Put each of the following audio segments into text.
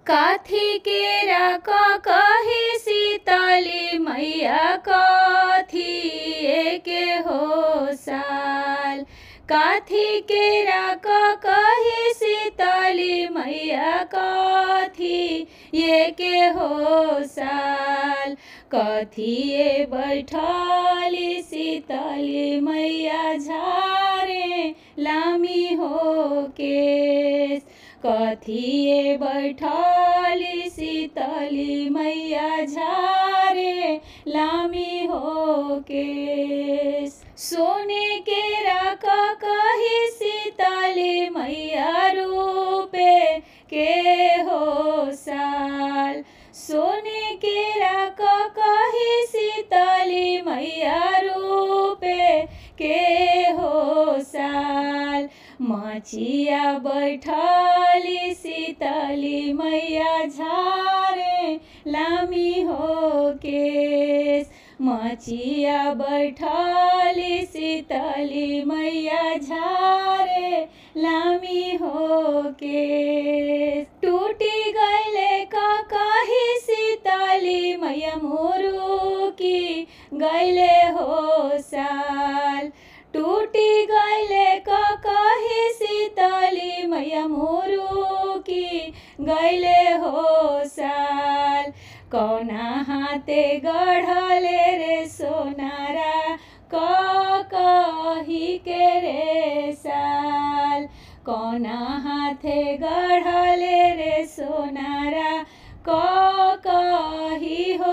काथी केरा क कही सीतली मैया कथी एके हो साल काथी केरा क कही सीतली मैया कथी ये के हो साल कथिए बैठली सीतली मैया झारे लामी हो केस कथिए बैठली सीतली मैया झारे लामी हो केस सोने के राक कही सीतली मैया रूपे के हो साल सोने के राक कही सीतली मैया रूपे के हो साल मचिया बैठली सीतली मैया झारे लामी हो केस मचिया बैठली सीतली मैया झारे लामी हो के टूटी गैले का कही सीतली मैया मोरू की गैले हो साल टूटी गैले का कही सीतली मैया मोरू की गैले हो साल कौना हाथे गढ़ले रे सोनारा क कही के रे साल कौना हाथे गढ़ले रे सोनारा क कही हो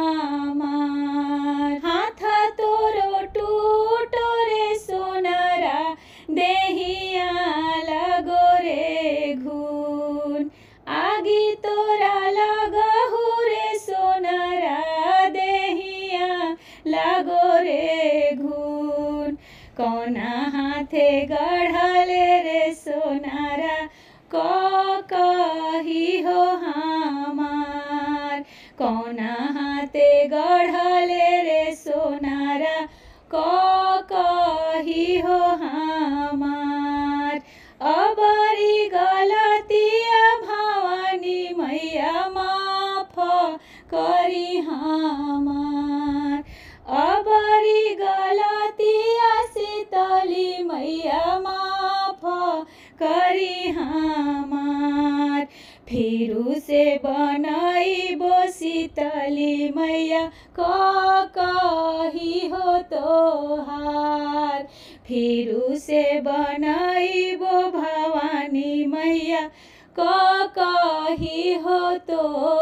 हमार हाथ तोरो टूटो रे सोनारा देहिया लगो रे घून आगी तोरा लगहु रे सोनारा देहिया लगो रे घून कौना हाथे गढ़ले रे सोनारा क कही हो हमार कौना हाथे गढ़ले रे सोनारा क कही हो हमार अबरी गलतिया भवानी मैया माफ करी हमार अबरी गलतिया सीतली मैया माफ करी हमार फिरू से बनैबो सीतली मैया क कही हो तोहार फिरू से बनैबो भवानी मैया क कही हो तो